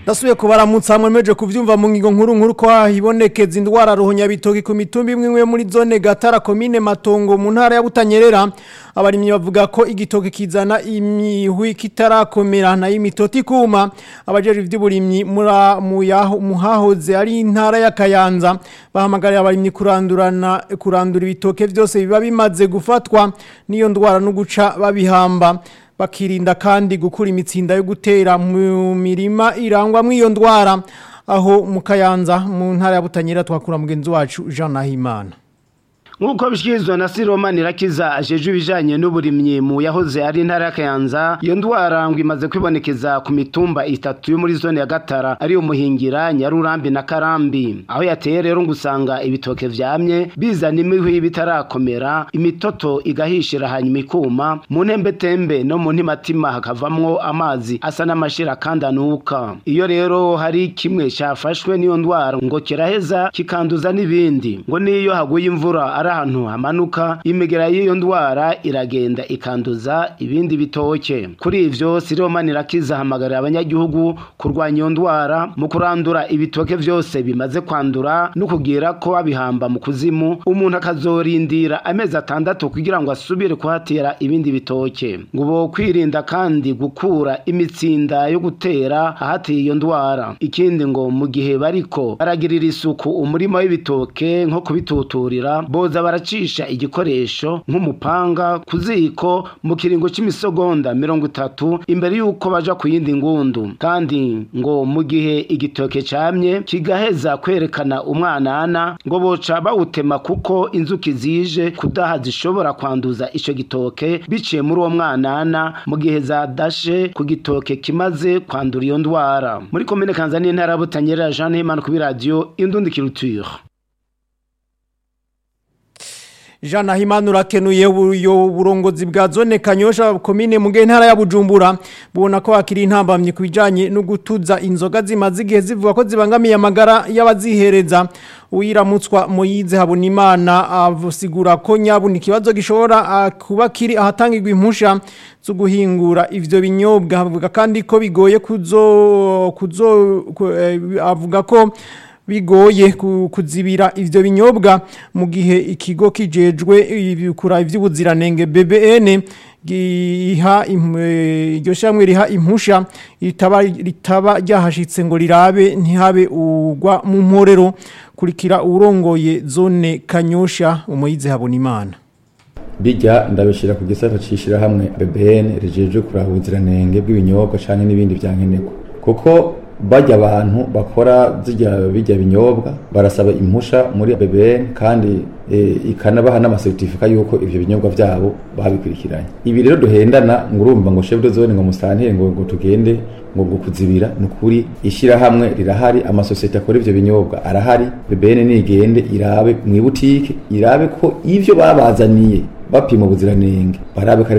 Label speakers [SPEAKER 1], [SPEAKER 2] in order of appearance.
[SPEAKER 1] ndasubiye kubaramutsa mwemeje kuvyumva mu ngingo nkuru nkuru ko hibonekeza indwara ruhonya bitoki ku mitumba imwe imwe muri zone Gatara komine Matongo mu ntara ya Butanyerera abarimyi bavuga ko igitoki kizana imihwi kitarakomera na imitoti kuma abajeje ivy'uburimyi mura mu yaho muhahoze ari intara ya Kayanza bahamagarira abarimyi kurandurana kurandura ibitoke vyose biba bimaze gufatwa niyo ndwara no guca babihamba bakirinda kandi gukura imitsinda yo gutera mu mirima irangwa mw'iyo ndwara aho mu Kayanza mu ntara ya Butanyerera twakura mugenzi wacu Jean Nahimana
[SPEAKER 2] Nkuko bishikirizwa na Siroma Nirakiza ajeje ibijanye n'uburimyi mu yahoze ari intara ya Kayanza iyo ndwara ngo imaze kwibonekeza ku mitumba itatu yo muri zone ya Gatara ari umuhingira Nyarurambi na Karambi aho yateye rero ngo usanga ibitoke vyamye bizana imihwi bitarakomera imitoto igahishira hanyuma ikuma mu ntembetembe no mu ntimatima hakavamwo amazi asa n'amashira kandi anuka iyo rero hari kimwe cyafashwe n'iyo ndwara ngo kiraheza kikanduza n'ibindi ngo niyo haguye imvura ari ahantu hamanuka imigera y'iyo ndwara iragenda ikanduza ibindi bitoke kuri ivyo Siroma Nirakiza hamagarira abanyagihugu kurwanya iyo ndwara mu kurandura ibitoke vyose bimaze kwandura no kugira ko babihamba mu kuzimu umuntu akazorindira amezi atandatu kugira ngo asubire kuhatera ibindi bitoke ngo bo kwirinda kandi gukura imitsinda yo gutera ahateye iyo ndwara ikindi ngo mu gihe bariko baragirira isuku umurima w'ibitoke nko kubituturira boza baracisha igikoresho nk'umupanga ku ziko mu kiringo c'imisogonda mirongo itatu imbere y'uko baja ku yindi ngundu kandi ngo mu gihe igitoke camye kigaheza kwerekana umwanana ngo boca bawutema kuko inzuki zije kudaha zishobora kwanduza ico gitoke biciye muri uwo mwanana mu gihe zadashe ku gitoke kimaze kwandura iyo ndwara muri komine kanzani intara ya butanyerera jean nahimana kuri radiyo indundi kiruture
[SPEAKER 1] Jean Nahimana urakenuye uyo burongozi bwa zone Kanyosha komine mu ntara ya Bujumbura bubona ko hakiri intambamye kubijanye no gutuza inzoga zimaze igihe zivuga ko zibangamiye amagara y'abazihereza uyiramutswa Moyize Habonimana avusigura ko nyabuni kibazo gishobora kuba kiri ahatangirwa impusha zo guhingura ivyo binyobwa avuga kandi ko bigoye kuzo kuzo avuga ko bigoye kuzibira ivyo binyobwa mu gihe ikigo kijejwe ibikura ivy'ubuziranenge BBN giha iryo shamwe riha impusha ritaba ritaba ryahashitse ngo rirabe ntihabe ugwa mu mporero kurikira urongoye zone Kanyosha umuyize habona imana
[SPEAKER 3] bijya ndabishira ku gisata cishira hamwe BBN rijeje kuraba ubuziranenge bw'ibinyobwa canke n'ibindi vyankenerwa kuko bajya abantu bakora zijya bijya binyobwa barasaba impusha muri BBN kandi e, ikanabaha n'amasertifika yuko ivyo binyobwa vyabo babikurikiranye ibi rero duhendana ngo urumva ngo chef de zone ngo mustantire ngo ngo tugende ngo ngo kuzibira nukuri ishira hamwe rirahari amasosiyete akora ivyo binyobwa arahari BBN nigende irabe mu butike irabe ko ivyo babazaniye bapima ubuziranenge barabe